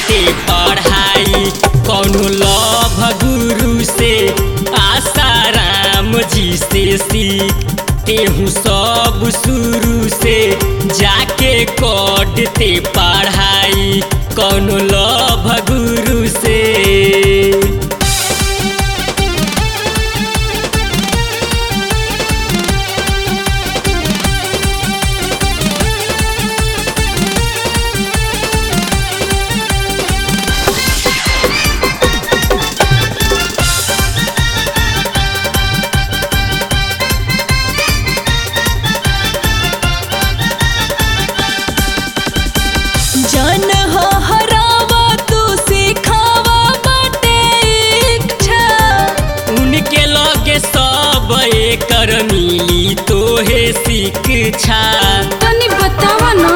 ते पढ़ाई कौनो लभ गुरु से आसाराम जी से सीख तेहू सब शुरू से जाके करते पढ़ाई कौनो लभ गुरु से जन हो हरावा तू सिखावा बाटे इच्छा उनके लगे सब एकर मिली तोहे शिक्षा तनी बतावा ना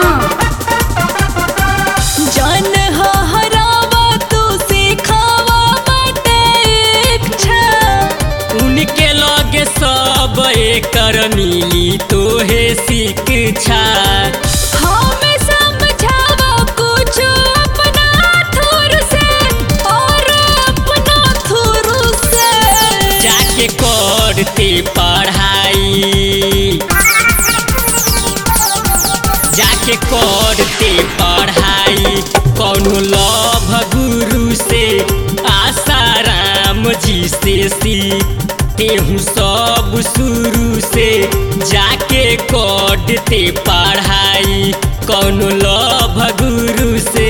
जन हो हरावा तू सिखावा बाटे इच्छा उनके लगे सब एकर मिली तोहे शिक्षा हमें समझावा कुछ अपना थुर से और अपना थुर से जाके करते पढ़ाई जाके करते पढ़ाई कौनो लभ गुरु से आसाराम जी से सीख तेहू सब शुरू से जाके करते पढ़ाई कौनो लभ गुरु से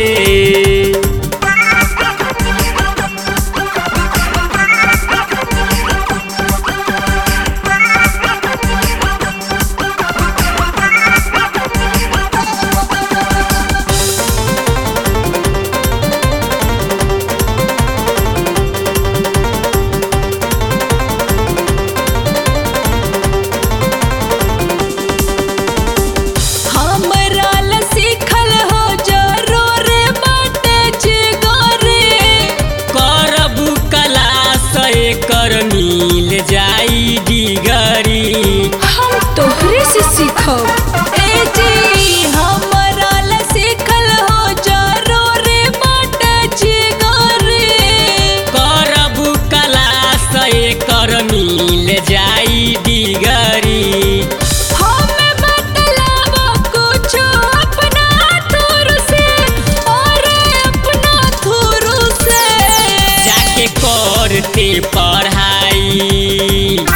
हमरा ला सीखल हो जरूर बाटे जिगरे करबू कला से कर मिल जाई डिगरी हम तोहरे से सीखब ए जी हमरा ला सीखल हो जरूर बाटे जिगरे करबू कला से कर मिल जाई डिगरी हमें बतलावा कुछ अपना थुर से और अपना थुर से जाके करते पढ़ाई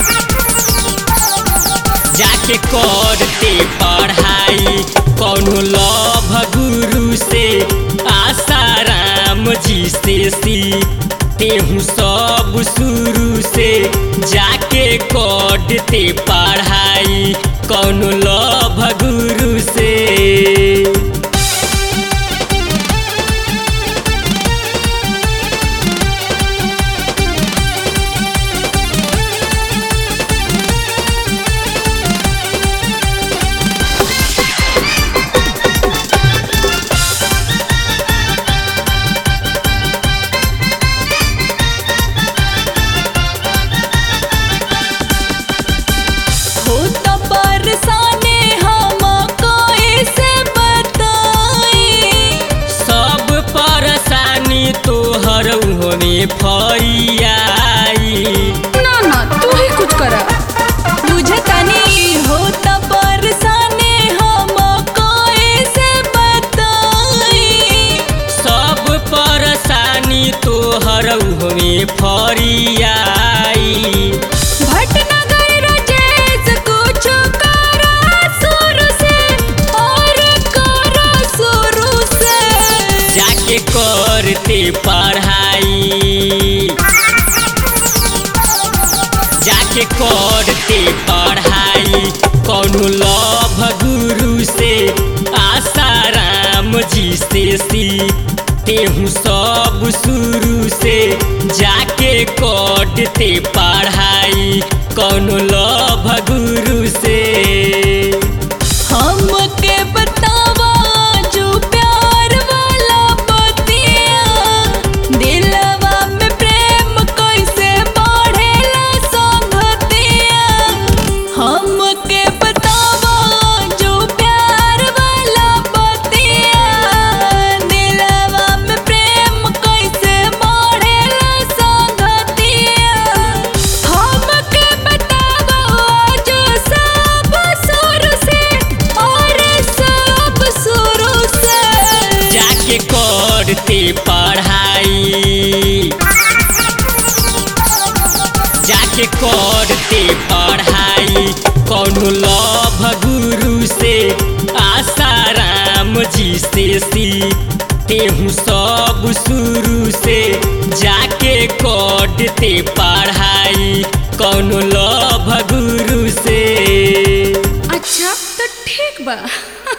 जाके करते पढ़ाई कौनो लभ गुरु से आसाराम जी से सीख तेहू सब शुरू से जाके करते पढ़ाई कौनो लभ गुरु से हो तो बरसाने हम कोई से बताई सब परेशानी तोहर होने फरियाई ना ना तू ही कुछ करा बुझतानी हो तो बरसाने हम कोई से बताई सब परेशानी तोहर होने फरियाई भटनगर राजेश कुछ करा शुरू से और करा शुरू से जाके करते पढ़ाई जाके करते पढ़ाई कौनो लभ गुरु से आसाराम जी से सीख तेहू सब शुरू से जाके करते पढ़ाई कौनो लभ गुरु से हमके बतावा जो प्यार वाला बतिया दिलवा में प्रेम कैसे बढ़ेला संगतिया हमके बतावा जो प्यार वाला बतिया दिलवा में करते पढ़ाई कौनो लभ गुरु से आसाराम जी से सी तेहू सब शुरू से जाके करते पढ़ाई कौनो लभ गुरु से अच्छा तो ठीक बा